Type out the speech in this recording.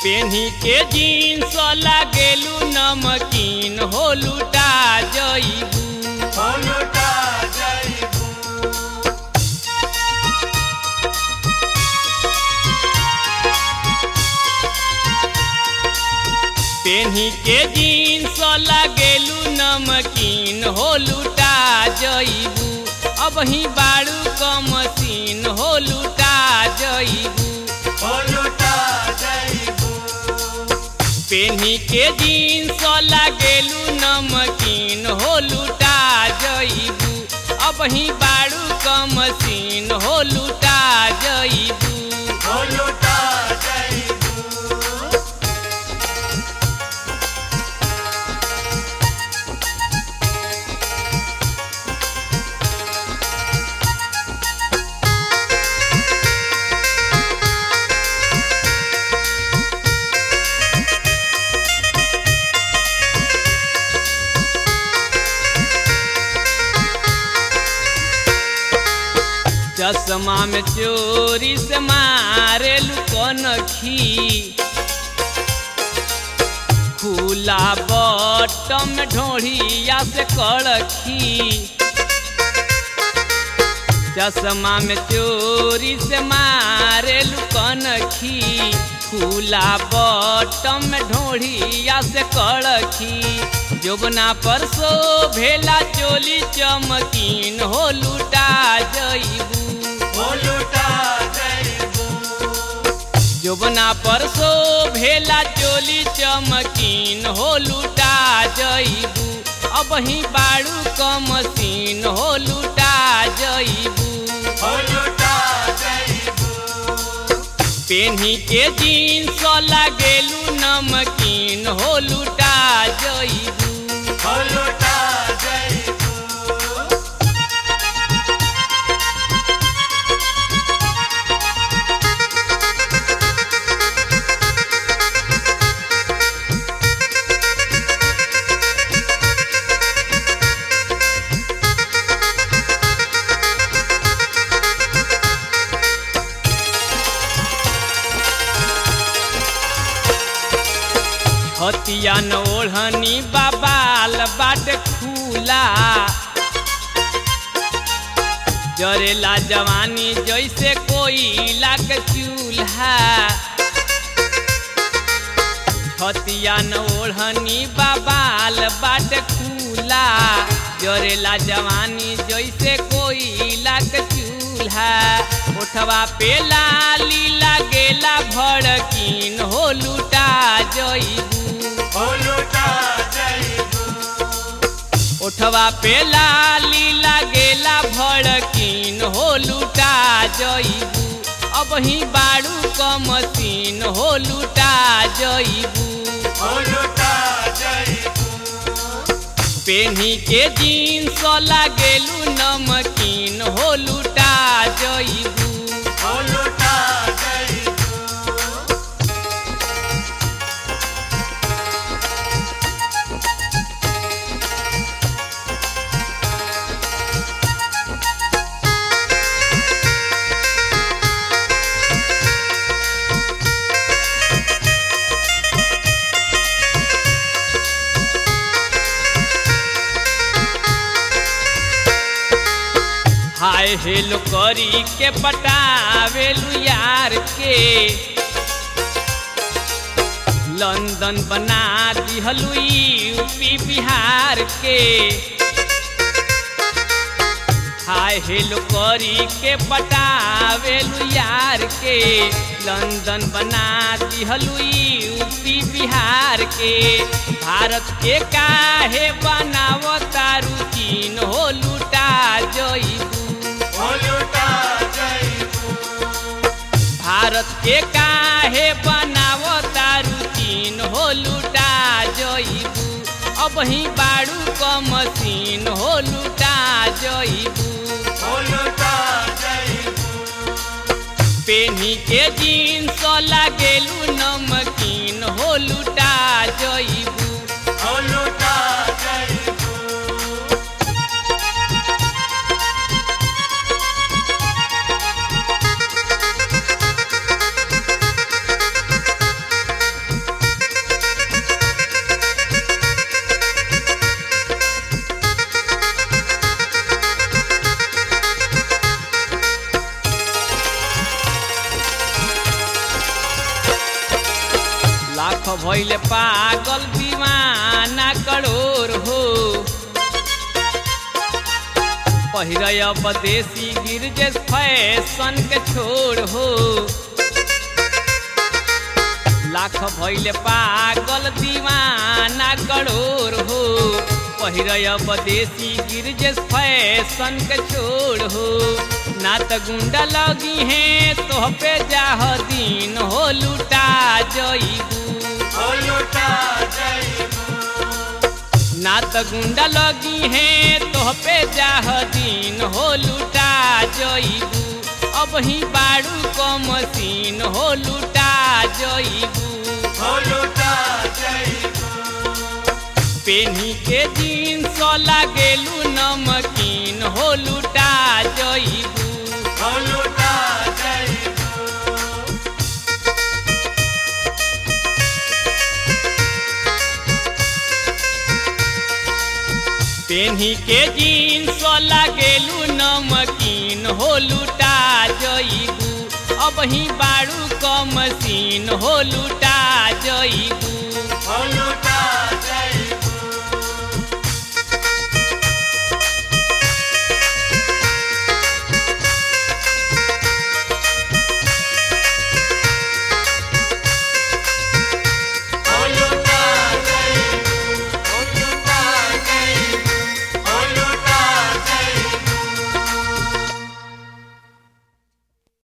पेन्ही के जीन्स लागेलू नमकीन हो लुटा जईबू हो लुटा जाइबू पेन्ही के जीन्स लागेलू नमकीन हो लुटा जईबू अब ही बाड़ू क मशीन हो लुटा जईबू हो लुटा जाइबू पेन्ही के जीन्स लागेलू नमकीन हो लुटा जईबू अब ही बाड़ू क मशीन हो लुटा जईबू हो लुटा जाइबू चश्मा में चोरी से मारे लुकनखी खुला बटम में ढोढ़िया से कड़खी चश्मा में चोरी से मारे लुकनखी खुला बटम में ढोढ़िया से कड़खी जोबना पर सो भेला चोली चमकीन हो लुटा जईबू हो लुटा जाइबू जोबना पर सो भेला चोली चमकीन हो लुटा जईबू अब ही बाड़ू क मशीन हो लुटा जईबू हो लुटा जाइबू पेन्ही के जीन्स लागेलू नमकीन हो लुटा जईबू हो लुटा जाइबू हतिया न ओढ़नी बाबाल बाट खुला जरेला जवानी जैसे कोयला के चूल्हा हतिया न ओढ़नी बाबाल बाट खुला जरेला जवानी जैसे कोयला के चूल्हा उठवा पे लाली लागेला भड़कीन हो लुटा जईबू हो लुटा जाइबू उठवा पे लाली लागेला भड़कीन हो लुटा जईबू अब ही बाड़ू क मशीन हो लुटा जईबू हो लुटा जाइबू पेन्ही के जीन्स लागेलू नमकीन हो लुटा जईबू हो लुटा जाइबू हाय हेलो करी के पटावेलू यार के लंदन बना दिहलू यूपी बिहार के हाय हेलो करी के पटावेलू यार के लंदन बना दिहलू यूपी बिहार के भारत के काहे बनावता रुचीन हो लुटा जईबू हो लुटा जाइबू भारत के काहे बनावता रुचीन हो लुटा जईबू अब ही बाड़ू क मशीन हो लुटा जईबू हो लुटा जाइबू पेन्ही के जीन्स लागेलू नमकीन हो लुटा जईबू हो लुटा जाइबू भइल पागल दीवाना करोड़ हो पहिरय बदेसी गिरजे फैशन के छोड़ हो लाख भइल पागल दीवाना करोड़ हो पहिरय बदेसी गिरजे फैशन के छोड़ हो ना त गुंडा लगी है तोह पे जाह दिन हो लुटा जईबू हो लुटा जईबू ना त गुंडा लगी है तोह पे जाह दिन हो लुटा जईबू अब ही बाड़ू क मशीन हो लुटा जईबू हो लुटा जईबू पेनी के जीन्स लागेलू नमकीन हो लुटा जईबू हो लुटा जईबू पेन्ही के जीन्स लागेलू नमकीन हो लुटा जईबू अब ही बाड़ू क मशीन हो लुटा जईबू